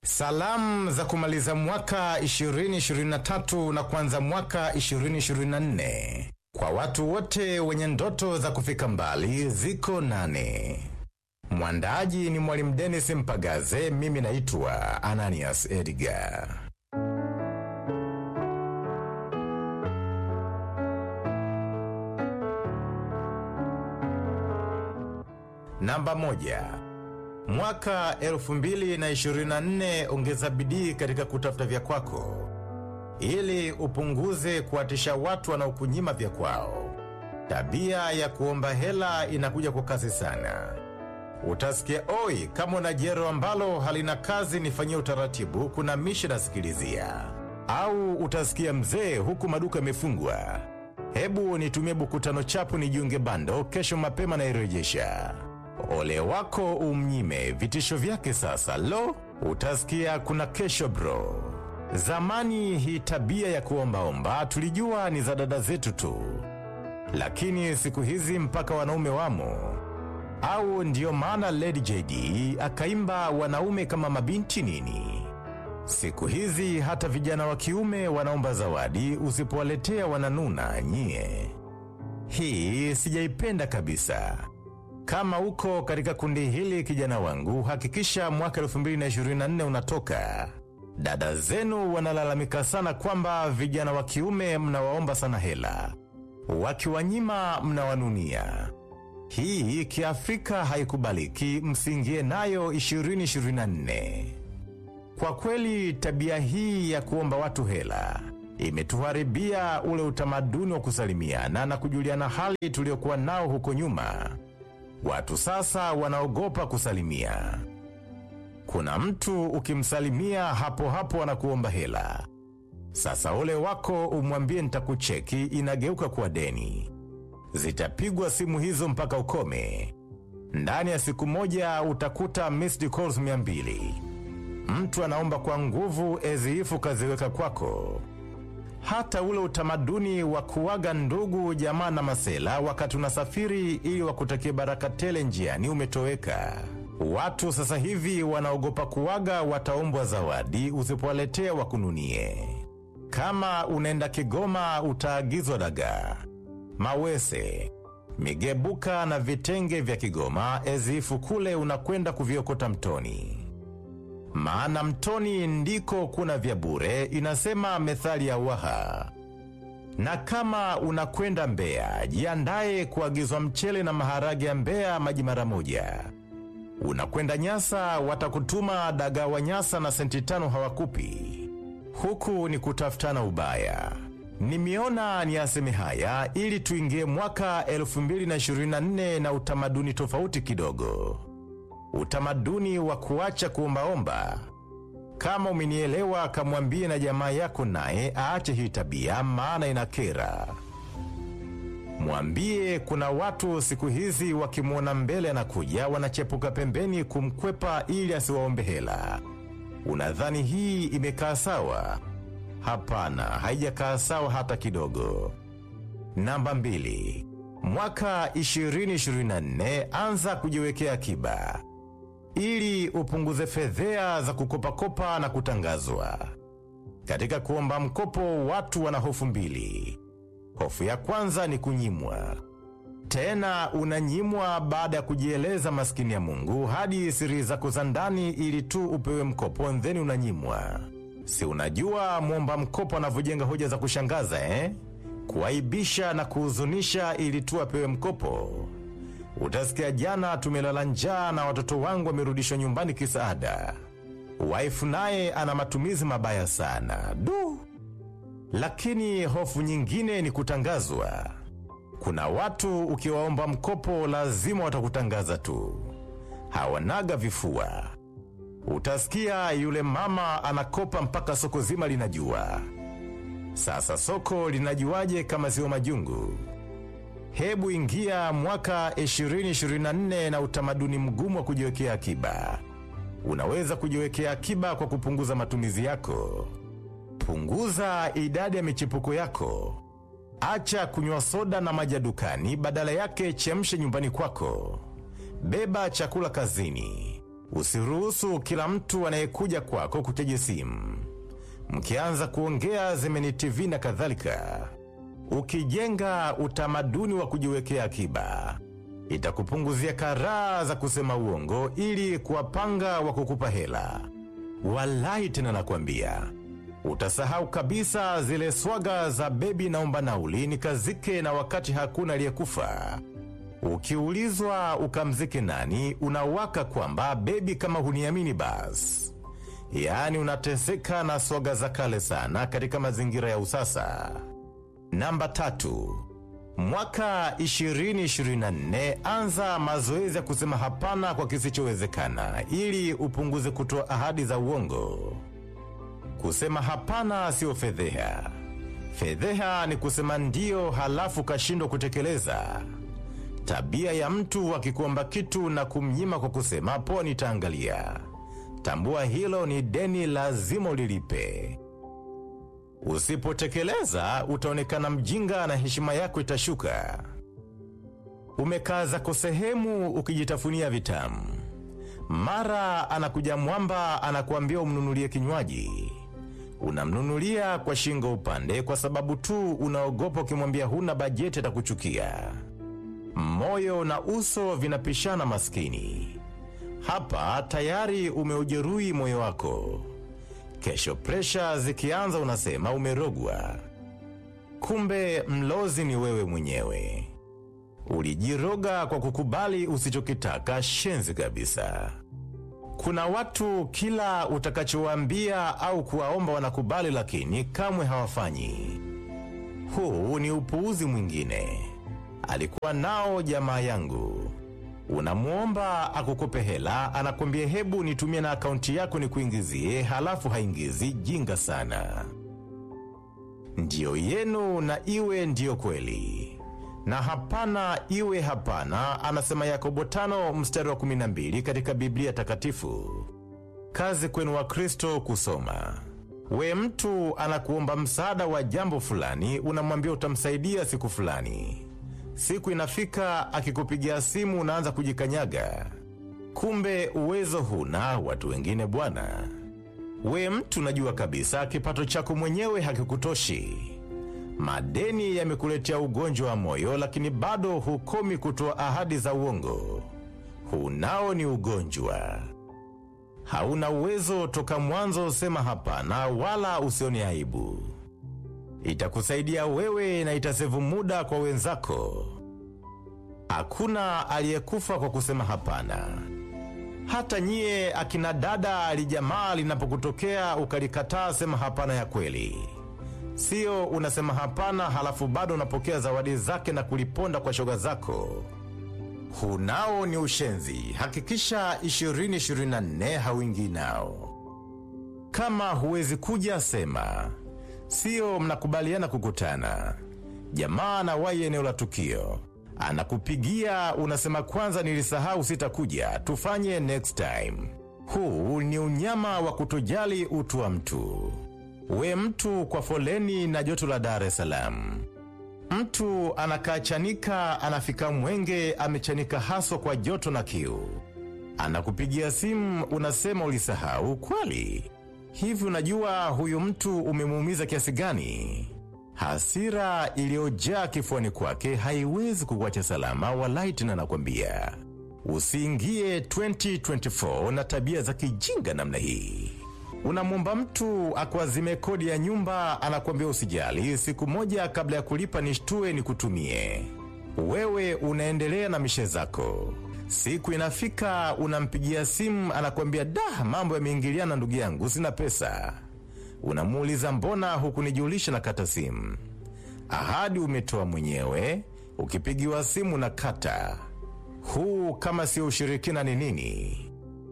Salamu za kumaliza mwaka 2023 na kuanza mwaka 2024 kwa watu wote wenye ndoto za kufika mbali ziko nane. Mwandaaji ni Mwalimu Dennis Mpagaze, mimi naitwa Ananias Edgar. Namba moja. Mwaka 2024 ongeza bidii katika kutafuta vya kwako ili upunguze kuwatisha watu wanaokunyima vya kwao. Tabia ya kuomba hela inakuja kwa kasi sana. Utasikia oi, kama una jero ambalo halina kazi nifanyie utaratibu, kuna mishi nasikilizia. Au utasikia mzee, huku maduka yamefungwa, hebu nitumie buku tano chapu nijiunge bando, kesho mapema nairejesha. Ole wako umnyime vitisho vyake sasa. Lo, utasikia kuna kesho bro. Zamani hii tabia ya kuombaomba tulijua ni za dada zetu tu, lakini siku hizi mpaka wanaume wamo. Au ndiyo maana Lady JD akaimba wanaume kama mabinti nini. Siku hizi hata vijana wa kiume wanaomba zawadi, usipowaletea wananuna nyie. Hii sijaipenda kabisa. Kama uko katika kundi hili kijana wangu, hakikisha mwaka 2024 unatoka. Dada zenu wanalalamika sana kwamba vijana wa kiume mnawaomba sana hela, wakiwanyima mnawanunia. Hii kiafrika haikubaliki, msiingie nayo 2024. Kwa kweli tabia hii ya kuomba watu hela imetuharibia ule utamaduni wa kusalimiana na kujuliana hali tuliokuwa nao huko nyuma. Watu sasa wanaogopa kusalimia. Kuna mtu ukimsalimia hapo hapo anakuomba hela. Sasa ole wako umwambie nitakucheki, inageuka kuwa deni. Zitapigwa simu hizo mpaka ukome. Ndani ya siku moja utakuta missed calls mia mbili. Mtu anaomba kwa nguvu eziifu kaziweka kwako. Hata ule utamaduni wa kuwaga ndugu jamaa na masela wakati unasafiri ili wakutakie baraka tele njiani umetoweka. Watu sasa hivi wanaogopa kuwaga wataombwa zawadi usipowaletea wakununie. Kama unaenda Kigoma utaagizwa dagaa, mawese, migebuka na vitenge vya Kigoma eziifu kule unakwenda kuviokota mtoni maana mtoni ndiko kuna vya bure, inasema methali ya Waha. Na kama unakwenda Mbeya, jiandaye kuagizwa mchele na maharage ya Mbeya maji mara moja. Unakwenda Nyasa, watakutuma dagaa wa Nyasa na senti tano hawakupi. Huku ni kutafutana ubaya. Nimeona ni aseme haya ili tuingie mwaka 2024 na utamaduni tofauti kidogo utamaduni wa kuacha kuombaomba. Kama umenielewa, kamwambie na jamaa yako naye aache hii tabia, maana inakera. Mwambie kuna watu siku hizi wakimwona mbele anakuja, wanachepuka pembeni kumkwepa ili asiwaombe hela. Unadhani hii imekaa sawa? Hapana, haijakaa sawa hata kidogo. Namba mbili. Mwaka 2024 anza kujiwekea akiba ili upunguze fedhea za kukopakopa na kutangazwa. Katika kuomba mkopo, watu wana hofu mbili. Hofu ya kwanza ni kunyimwa, tena unanyimwa baada ya kujieleza maskini ya Mungu hadi siri zako za ndani ili tu upewe mkopo, ndheni unanyimwa. Si unajua mwomba mkopo anavyojenga hoja za kushangaza eh? Kuaibisha na kuhuzunisha ili tu apewe mkopo. Utasikia jana tumelala njaa na watoto wangu wamerudishwa nyumbani kisaada. Waifu naye ana matumizi mabaya sana. Du! Lakini hofu nyingine ni kutangazwa. Kuna watu ukiwaomba mkopo lazima watakutangaza tu. Hawanaga vifua. Utasikia yule mama anakopa mpaka soko zima linajua. Sasa soko linajuaje kama sio majungu? Hebu ingia mwaka 2024 na utamaduni mgumu wa kujiwekea akiba. Unaweza kujiwekea akiba kwa kupunguza matumizi yako. Punguza idadi ya michepuko yako. Acha kunywa soda na maji ya dukani, badala yake chemshe nyumbani kwako. Beba chakula kazini. Usiruhusu kila mtu anayekuja kwako kuchaji simu, mkianza kuongea Zemeni TV na kadhalika. Ukijenga utamaduni wa kujiwekea akiba, itakupunguzia karaa za kusema uongo ili kuwapanga wa kukupa hela. Walai tena nakwambia, utasahau kabisa zile swaga za bebi naomba nauli nikazike na wakati hakuna aliyekufa. Ukiulizwa ukamzike nani, unawaka kwamba bebi, kama huniamini basi. Yaani unateseka na swaga za kale sana katika mazingira ya usasa. Namba tatu, mwaka 2024 anza mazoezi ya kusema hapana kwa kisichowezekana ili upunguze kutoa ahadi za uongo. Kusema hapana sio fedheha. Fedheha ni kusema ndio halafu kashindwa kutekeleza. Tabia ya mtu akikuomba kitu na kumnyima kwa kusema poa, nitaangalia. Tambua hilo ni deni, lazima ulilipe. Usipotekeleza utaonekana mjinga na heshima yako itashuka. Umekaa zako sehemu ukijitafunia vitamu, mara anakuja mwamba anakuambia umnunulie kinywaji. Unamnunulia kwa shingo upande, kwa sababu tu unaogopa ukimwambia huna bajeti atakuchukia. Moyo na uso vinapishana, maskini. Hapa tayari umeujeruhi moyo wako. Kesho presha zikianza, unasema umerogwa. Kumbe mlozi ni wewe mwenyewe. Ulijiroga kwa kukubali usichokitaka. Shenzi kabisa. Kuna watu kila utakachowaambia au kuwaomba wanakubali, lakini kamwe hawafanyi. Huu ni upuuzi mwingine. Alikuwa nao jamaa yangu. Unamwomba akukope hela, anakwambia hebu nitumie na akaunti yako nikuingizie, halafu haingizi. Jinga sana. Ndiyo yenu na iwe ndiyo kweli, na hapana iwe hapana, anasema Yakobo tano mstari wa 12 katika Biblia Takatifu. Kazi kwenu wa Kristo kusoma. We mtu anakuomba msaada wa jambo fulani, unamwambia utamsaidia siku fulani. Siku inafika akikupigia simu unaanza kujikanyaga, kumbe uwezo huna, watu wengine bwana. We mtu najua kabisa kipato chako mwenyewe hakikutoshi, madeni yamekuletea ugonjwa wa moyo, lakini bado hukomi kutoa ahadi za uongo. Huu nao ni ugonjwa. Hauna uwezo toka mwanzo, sema hapana, wala usione aibu. Itakusaidia wewe na itasevu muda kwa wenzako. Hakuna aliyekufa kwa kusema hapana. Hata nyie akina dada, alijamaa linapokutokea ukalikataa, sema hapana ya kweli. Sio unasema hapana halafu bado unapokea zawadi zake na kuliponda kwa shoga zako. Hunao ni ushenzi. Hakikisha 2024 hauingii nao. Kama huwezi kuja, sema Sio mnakubaliana kukutana, jamaa anawahi eneo la tukio, anakupigia unasema, kwanza nilisahau, sitakuja, tufanye next time. Huu ni unyama wa kutojali utu wa mtu. We mtu kwa foleni na joto la Dar es Salaam, mtu anakaa Chanika, anafika Mwenge, amechanika haswa kwa joto na kiu, anakupigia simu, unasema ulisahau. Kweli? Hivi unajua huyu mtu umemuumiza kiasi gani? Hasira iliyojaa kifuani kwake haiwezi kukuacha salama. Walai tena nakwambia, usiingie 2024 na tabia za kijinga namna hii. Unamwomba mtu akuazime kodi ya nyumba, anakuambia usijali, siku moja kabla ya kulipa nishtue nikutumie. Wewe unaendelea na mishe zako. Siku inafika unampigia simu, anakuambia da, mambo yameingiliana ndugu yangu, sina pesa. Unamuuliza mbona hukunijulisha na kata simu? Ahadi umetoa mwenyewe, ukipigiwa simu na kata. Huu kama sio ushirikina ni nini?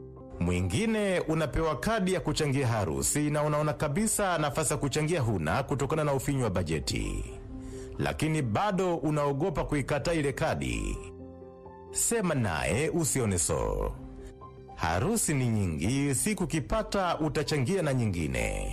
Mwingine unapewa kadi ya kuchangia harusi na unaona kabisa nafasi ya kuchangia huna kutokana na ufinyu wa bajeti, lakini bado unaogopa kuikataa ile kadi. Sema naye usione so. Harusi ni nyingi, siku kipata utachangia na nyingine,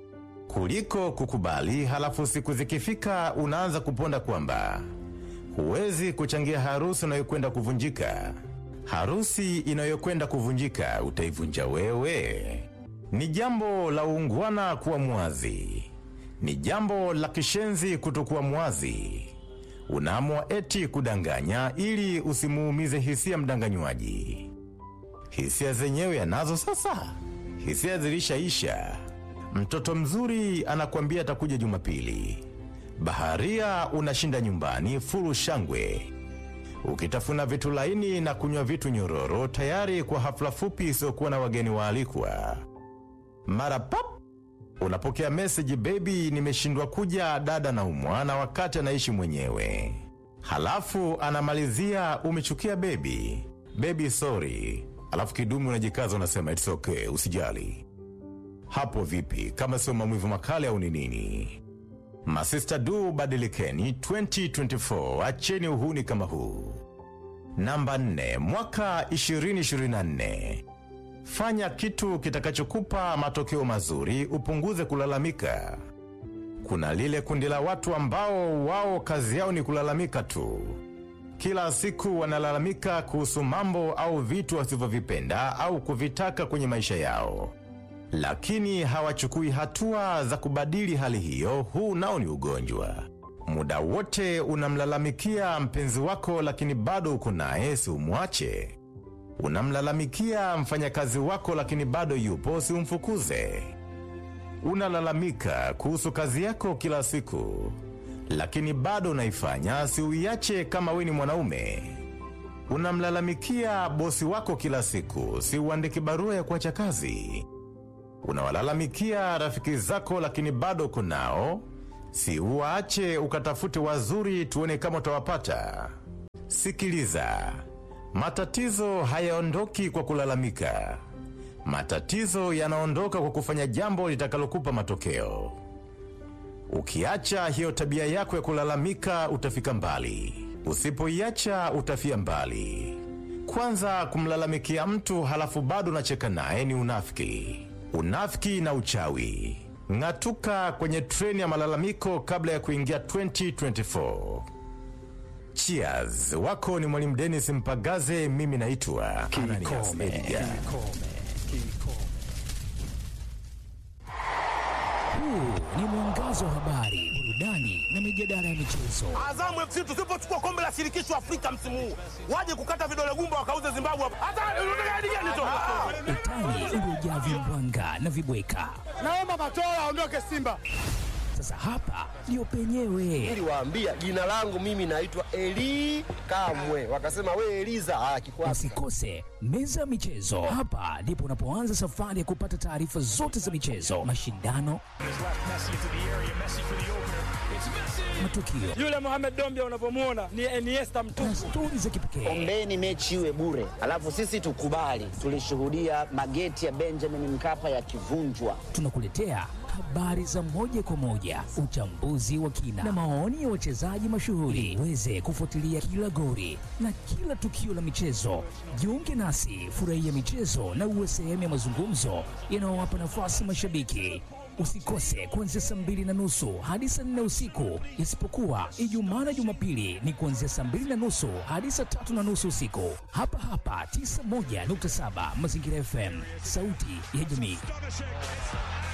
kuliko kukubali halafu siku zikifika unaanza kuponda kwamba huwezi kuchangia harusi unayokwenda kuvunjika. Harusi inayokwenda kuvunjika utaivunja wewe. Ni jambo la uungwana kuwa mwazi, ni jambo la kishenzi kutokuwa mwazi. Unaamua eti kudanganya ili usimuumize hisia mdanganywaji. Hisia zenyewe anazo sasa, hisia zilishaisha. Mtoto mzuri anakuambia atakuja Jumapili, baharia unashinda nyumbani furu shangwe, ukitafuna vitu laini na kunywa vitu nyororo, tayari kwa hafla fupi isiyokuwa na wageni waalikwa. Mara pap unapokea meseji, bebi, nimeshindwa kuja, dada na umwana wakati anaishi mwenyewe. Halafu anamalizia umechukia bebi, bebi sorry. Alafu kidumu unajikaza unasema it's okay, usijali. Hapo vipi kama sio maumivu makali au ni nini? Masista du, badilikeni 2024, acheni uhuni kama huu. Namba 4, mwaka 2024. Fanya kitu kitakachokupa matokeo mazuri, upunguze kulalamika. Kuna lile kundi la watu ambao wao kazi yao ni kulalamika tu. Kila siku wanalalamika kuhusu mambo au vitu wasivyovipenda au kuvitaka kwenye maisha yao, lakini hawachukui hatua za kubadili hali hiyo. Huu nao ni ugonjwa. Muda wote unamlalamikia mpenzi wako, lakini bado uko naye, si umwache. Unamlalamikia mfanyakazi wako, lakini bado yupo, si umfukuze. Unalalamika kuhusu kazi yako kila siku, lakini bado unaifanya, si uiache kama we ni mwanaume. Unamlalamikia bosi wako kila siku, si uandike barua ya kuacha kazi. Unawalalamikia rafiki zako, lakini bado uko nao, si uwaache ukatafute wazuri, tuone kama utawapata. Sikiliza, matatizo hayaondoki kwa kulalamika. Matatizo yanaondoka kwa kufanya jambo litakalokupa matokeo. Ukiacha hiyo tabia yako ya kulalamika, utafika mbali. Usipoiacha, utafia mbali. Kwanza, kumlalamikia mtu halafu bado unacheka naye ni unafiki. Unafiki na uchawi. Ng'atuka kwenye treni ya malalamiko kabla ya kuingia 2024. Cheers. Wako ni Mwalimu Dennis Mpagaze, mimi naitwa Ananias Edgar. Huu ni mwangazo wa habari, burudani na mijadala ya michezo. Azamu FC tusipochukua kombe la shirikisho Afrika msimu huu, waje kukata vidole gumba wakauze Zimbabwe hapa. Hata unataka hadi gani tu? Utani uliojaa vimbwanga na vibweka. Naomba Matola aondoke Simba. Sasa hapa ndio penyewe. Niliwaambia jina langu mimi naitwa Eli Kamwe, wakasema we Eliza. Ah, kikwasi Usikose meza ya michezo. Hapa ndipo unapoanza safari ya kupata taarifa zote za michezo, mashindano, matukio Yule Mohamed Dombia unavyomuona ni Iniesta na mtupu. stori za kipekee. Ombeni mechi iwe bure, alafu sisi tukubali. Tulishuhudia mageti ya Benjamin Mkapa yakivunjwa. Tunakuletea habari za moja kwa moja, uchambuzi wa kina na maoni ya wachezaji mashuhuri, uweze kufuatilia kila gori na kila tukio la michezo. Jiunge nasi, furahia michezo na uwe sehemu ya mazungumzo yanayowapa nafasi mashabiki. Usikose kuanzia saa mbili na nusu hadi saa nne usiku, isipokuwa Ijumaa na Jumapili ni kuanzia saa mbili na nusu hadi saa tatu na nusu usiku, hapa hapa 91.7 Mazingira FM, sauti ya jamii.